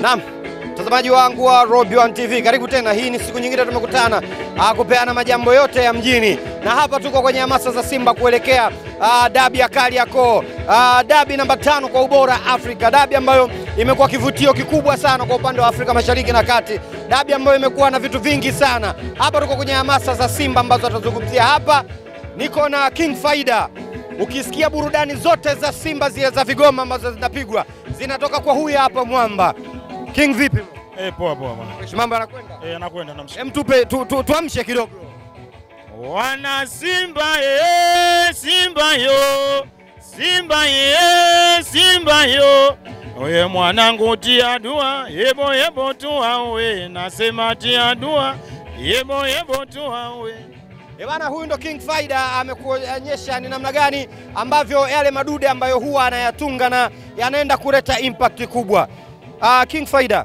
Naam, mtazamaji wangu wa Robi One TV, karibu tena. Hii ni siku nyingine tumekutana ah, kupeana majambo yote ya mjini, na hapa tuko kwenye hamasa za Simba kuelekea ah, dabi ya Kariakoo, ah, dabi namba tano kwa ubora Afrika, dabi ambayo imekuwa kivutio kikubwa sana kwa upande wa Afrika Mashariki na Kati, dabi ambayo imekuwa na vitu vingi sana. Hapa tuko kwenye hamasa za Simba ambazo tutazungumzia hapa. Niko na King Faida. Ukisikia burudani zote za Simba zile za vigoma ambazo zinapigwa zinatoka kwa huyu hapa mwamba. King vipi? Eh, poa poa bwana. Mambo yanakwenda? Eh, anakwenda namshukuru. Hem, tupe tu, tu, tuamshe kidogo. Wana Simba ye, Simba yo. Simba ye, Simba yo. Oye mwanangu tia dua, yebo yebo tua we. Nasema tia dua, yebo yebo tua we. Eh bana, huyu ndo King Faida amekuonyesha ni namna gani ambavyo yale madude ambayo huwa anayatunga na yanaenda kuleta impact kubwa. Uh, King Faida,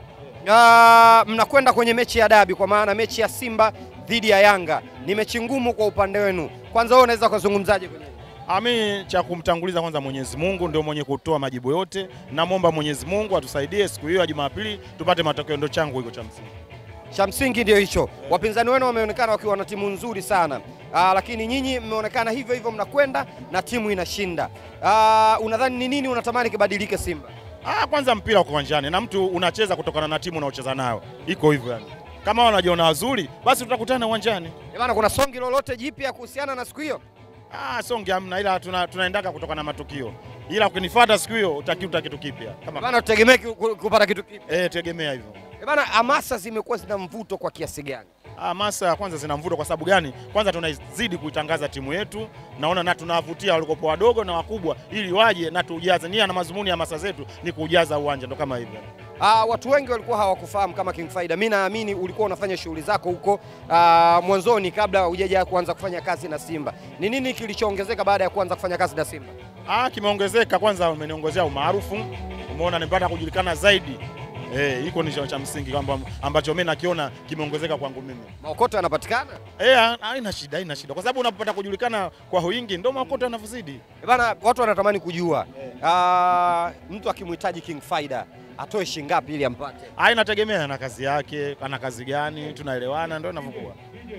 uh, mnakwenda kwenye mechi ya dabi kwa maana mechi ya Simba dhidi ya Yanga ni mechi ngumu kwa upande wenu. Kwanza wewe unaweza kuzungumzaje kwenye Ami cha kumtanguliza kwanza Mwenyezi Mungu ndio mwenye kutoa majibu yote. Namwomba Mwenyezi Mungu atusaidie siku hiyo ya Jumapili tupate matokeo, ndio changu hiko cha msingi. cha msingi ndio hicho. Wapinzani wenu wameonekana wakiwa na timu nzuri sana aa, lakini nyinyi mmeonekana hivyo hivyo, mnakwenda na timu inashinda. Aa, unadhani ni nini unatamani kibadilike Simba? Ah, kwanza mpira uko uwanjani na mtu unacheza kutokana na timu unaocheza nayo, iko hivyo yani. Kama wanajiona wazuri, basi tutakutana uwanjani. Eh bana, kuna songi lolote jipya kuhusiana na siku hiyo? Ah, songe hamna, ila tuna, tunaendaka kutokana na matukio, ila ukinifuata siku hiyo utakiuta kitu kipya Eh kama bana, tutegemee ku- ku- kupata kitu kipya. eh, tegemea hivyo. Eh bana, hamasa zimekuwa zina mvuto kwa kiasi gani? Ah, masa kwanza zina mvuto kwa sababu gani? Kwanza tunazidi kuitangaza timu yetu, naona na tunawavutia walikopo wadogo na wakubwa, ili waje na tujaze. Nia na mazumuni ya masa zetu ni kujaza uwanja, ndo kama hivyo. Aa, watu wengi walikuwa hawakufahamu kama King Faida. Mimi naamini ulikuwa unafanya shughuli zako huko aa, mwanzoni kabla hujaja kuanza kufanya kazi na Simba. Ni nini kilichoongezeka baada ya kuanza kufanya kazi na Simba? Ah, kimeongezeka. Kwanza umeniongezea umaarufu, umeona nimepata kujulikana zaidi. Eh, iko ni cha cha msingi kwamba ambacho mimi nakiona kimeongezeka kwangu mimi. Maokoto yanapatikana? Eh, ha- haina shida, haina shida. Kwa sababu unapopata kujulikana kwa wingi ndio makoto yanavyozidi. Eh Bana, watu wanatamani kujua ah, mtu akimhitaji King Faida atoe shilingi ngapi ili ampate? Ah, inategemea na kazi yake, ana kazi gani, tunaelewana ndio inavyokuwa.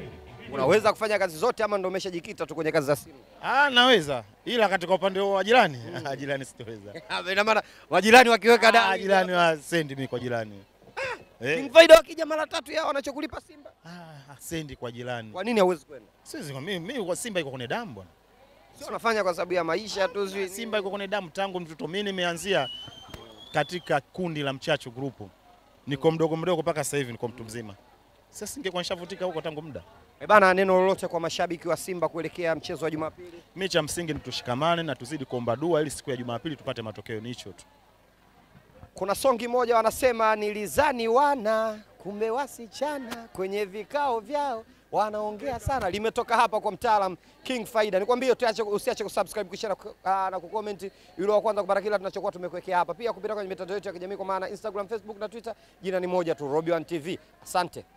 Unaweza kufanya kazi zote ama ndio umeshajikita tu kwenye kazi za Simba? Ah, naweza. Ila katika upande wa jirani, ah, jirani sitoweza. Ina maana majirani wakiweka Ah, dai jirani wa sendi mimi kwa jirani. Eh, King Faida wakija mara tatu yao wanachokulipa Simba, ah, sendi kwa jirani. kwa nini hauwezi kwenda? Siwezi kwa mimi, mimi kwa Simba iko kwenye damu bwana. Sio unafanya kwa sababu ya maisha tu sijui nini. Simba iko kwenye damu tangu mtoto. Mimi nimeanzia katika kundi la Mchachu Group, niko mdogo mdogo mpaka sasa hivi niko mtu mzima. Sasa singekuwa nishavutika huko tangu muda. Eh bana, neno lolote kwa mashabiki wa Simba kuelekea mchezo wa Jumapili? Mimi cha msingi ni tushikamane na tuzidi kuomba dua ili siku ya Jumapili tupate matokeo, ni hicho tu. Kuna songi moja wanasema nilizani wana kumbe wasichana kwenye vikao vyao wanaongea sana. Limetoka hapa kwa mtaalam King Faida. Nikwambie tuache, usiache kusubscribe kisha na, ku- ah, na kucomment ili wa kwanza kupata kila tunachokuwa tumekuwekea hapa, pia kupita kwenye mitandao yetu ya kijamii kwa maana Instagram, Facebook na Twitter. Jina ni moja tu, Robi One TV. Asante.